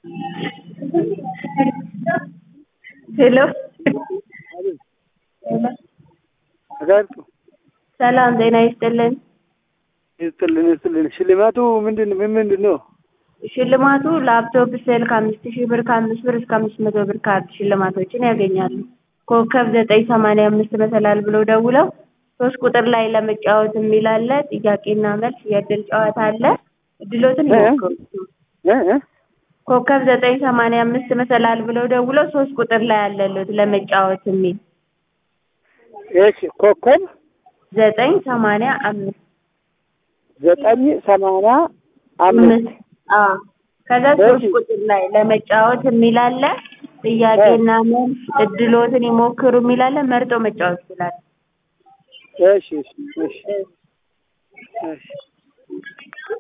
ሄሎ አጋርጡ ሰላም ጤና ይስጥልን። ይስጥልን ይስጥልን። ሽልማቱ ምንድን ምን ምንድን ነው? ሽልማቱ ላፕቶፕ ስልክ አምስት ሺህ ብር ከአምስት ብር እስከ አምስት መቶ ብር ካርድ ሽልማቶችን ያገኛሉ። ኮከብ ዘጠኝ ሰማንያ አምስት መሰላል ብለው ደውለው ሶስት ቁጥር ላይ ለመጫወት የሚል አለ። ጥያቄና መልስ የእድል ጨዋታ አለ። እድሎትን ይሞክሩ። እ እ ኮከብ ዘጠኝ ሰማንያ አምስት መሰላል ብለው ደውለው ሶስት ቁጥር ላይ አለሉት ለመጫወት የሚል እሺ ኮከብ ዘጠኝ ሰማንያ አምስት ዘጠኝ ሰማንያ አምስት አምስት አዎ ከዛ ሶስት ቁጥር ላይ ለመጫወት የሚል አለ። ጥያቄና መልስ እድሎትን ይሞክሩ የሚል አለ። መርጦ መጫወት ይችላል። እሺ እሺ እሺ እሺ